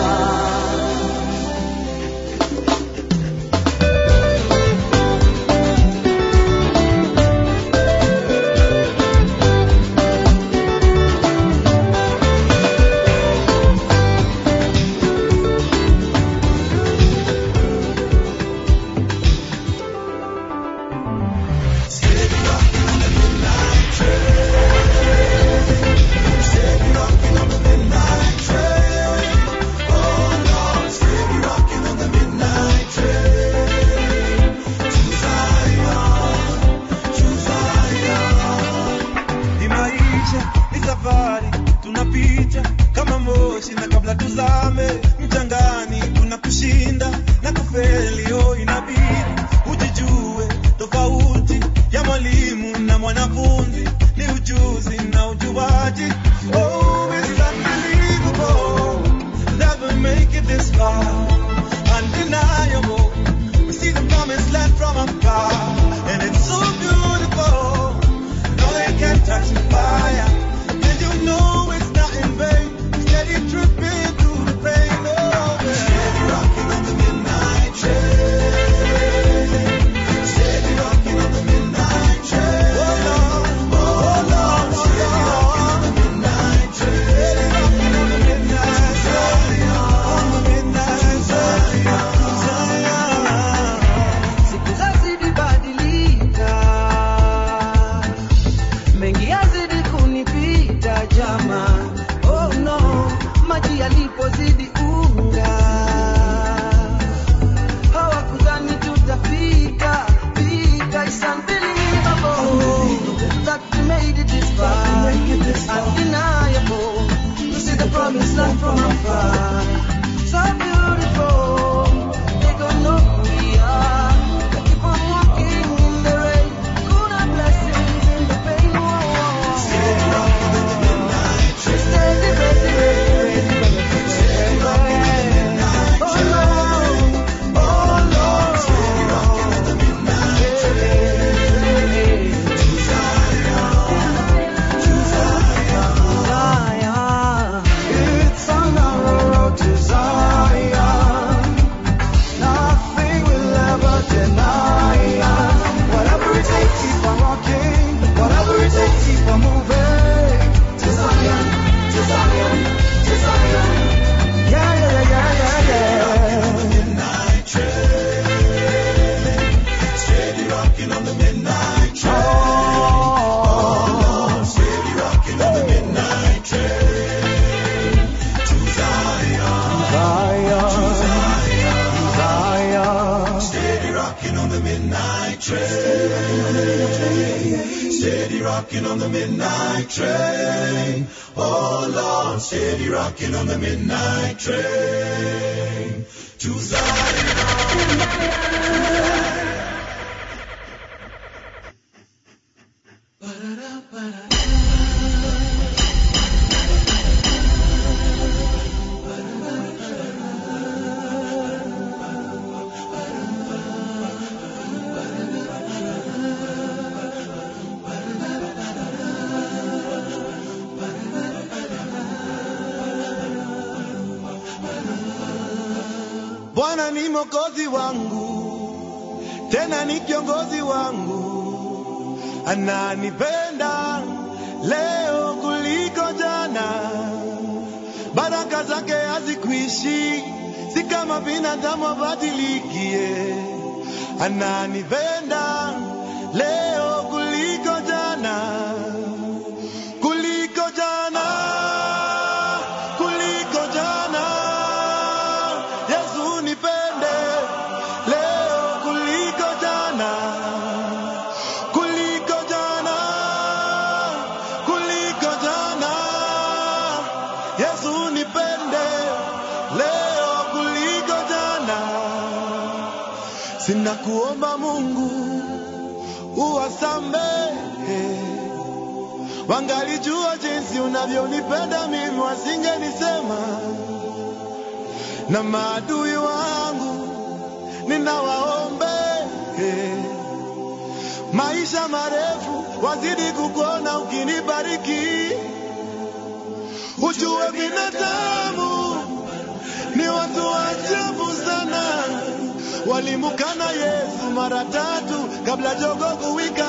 ni maisha ni safari tunapita kama moshi na kabla tuzame mchangani kuna kushinda na kufeli oh inabidi ujijue tofauti ya mwalimu na mwanafunzi ni ujuzi na ujuaji oh it's unbelievable never make it this far undeniable we see the promised land from afar and it's so beautiful no, they can't touch the fire. And you know it's not in vain. Steady tripping through the pain. Oh, yeah. Steady rocking on the midnight train. Steady rocking on the midnight train. Oh, Lord. Oh, Lord. Steady rocking on the midnight train. Steady rocking on the midnight train. On the midnight train. Zion. siku zazidi badilika mengi yazidi kunipita jama oh no maji yalipozidi unga hawakudhani tutafika fika It's unbelievable that we made it this far undeniable to see the promised land from afar so beautiful they don't know who we are keep on walking in the rain kuna blessings in the pain steady rocking in the midnight train steady ready ready ready steady rocking in the midnight train oh Lord oh Lord steady rocking in the midnight train to Zion to Zion Zion it's on our road to Zion Nothing will ever deny us. Whatever it takes, keep on walking. Whatever it takes, keep on moving. To Zion, to Zion, to Zion. Yeah, yeah, yeah, yeah, yeah. midnight train. Steady rocking on the midnight train. Oh, steady rocking on the midnight train. To Zion. To Zion. Zion. Steady rocking on the midnight train. Steady rocking on the midnight train. Oh Lord, steady rocking on the midnight train. To Zion. Bwana ni mwokozi wangu, tena ni kiongozi wangu, ananipenda leo kuliko jana. Baraka zake hazikuishi, si kama binadamu abadilikie. Ananipenda leo kuliko jana, kuliko jana, kuliko jana. Yesu nipende leo kuliko jana, kuliko jana, kuliko jana. Yesu nipende leo kuliko jana. Ninakuomba Mungu uwasamehe, wangalijua jinsi unavyonipenda mimi, wasingenisema. Na maadui wangu ninawaombe maisha marefu, wazidi kukuona ukinibariki. Ujue binadamu ni watu wa ajabu sana, walimukana Yesu mara tatu kabla jogo kuwika.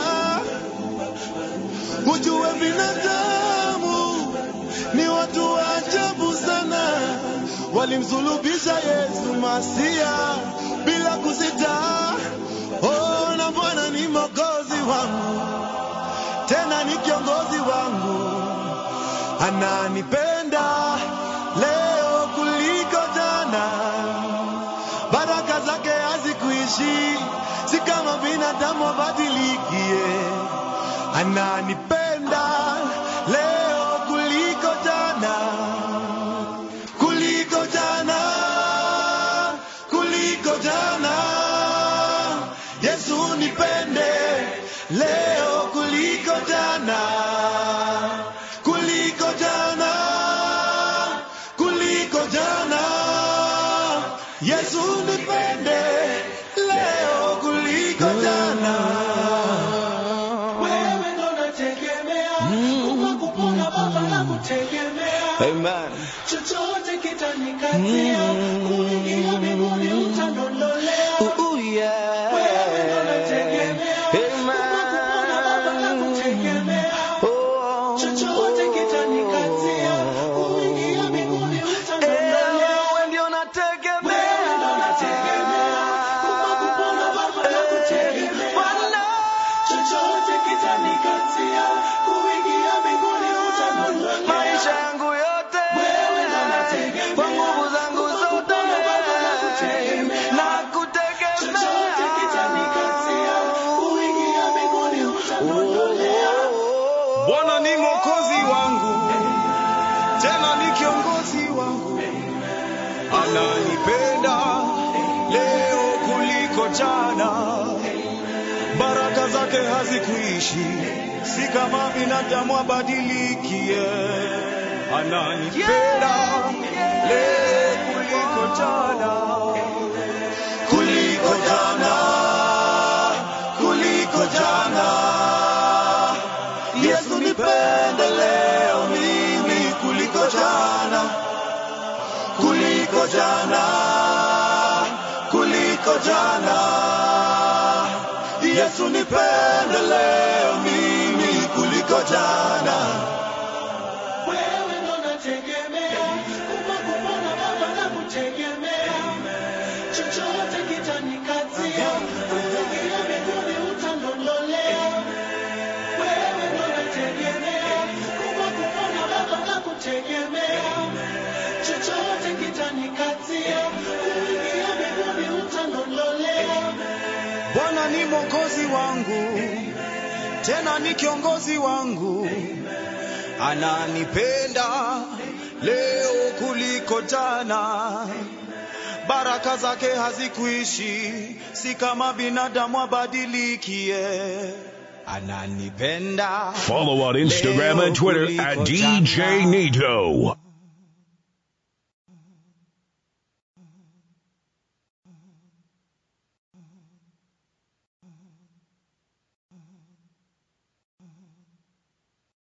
Ujue binadamu ni watu wa ajabu sana, walimsulubisha Yesu Masia bila kusita. Oh, na Bwana ni mwokozi wangu, tena ni kiongozi wangu, ananipenda leo kuliko jana. Baraka zake hazikuishi, si kama binadamu abadilikie. Ananipenda leo kuliko jana, kuliko jana, kuliko jana. Yesu nipende leo kuliko jana, kuliko jana, kuliko jana. Yesu nipende leo kuliko jana. Wewe ndo nategemea, kupa kupona Baba na kutegemea. Amen. Chochote kitanikatia, kuingia mbinguni utandondolea. Wewe ndo nategemea, kupa kupona Baba na kutegemea. Chochote kitanikatia, kuingia mbinguni utandondolea. Wewe ndio nategemea. Wewe ndo nategemea, kupa kupona Baba na kutegemea. Chochote kitanikatia, kuingia mbinguni utandondolea. Maisha yangu yote Wewe ndo nategemea, kwa nguvu zangu kupa zote kupona Baba na kutegemea. na kutegemea. Chochote kitanikatia, kuingia mbinguni utandondolea. Bwana ni mwokozi wangu, tena ni kiongozi wangu, ananipenda leo kuliko jana. Baraka zake hazikuishi, si kama binadamu abadilikie. Ananipenda leo kuliko jana, kuliko jana, kuliko jana. Yesu nipende leo mimi kuliko jana, kuliko jana, kuliko jana. Yesu nipende leo mimi kuliko jana. Wewe ndo nategemea, kupa kupona Baba na kutegemea. Chochote kitanikatia, kuingia mbinguni utandondolea. Wewe ndo nategemea, kupa kupona Baba na kutegemea. Chochote kitanikatia, kuingia mbinguni utandondolea. Bwana ni mwokozi wangu, tena ni kiongozi wangu, ananipenda leo kuliko jana. Baraka zake hazikuishi, si kama binadamu abadilikie. Ananipenda Follow on Instagram and Twitter at DJ Nito.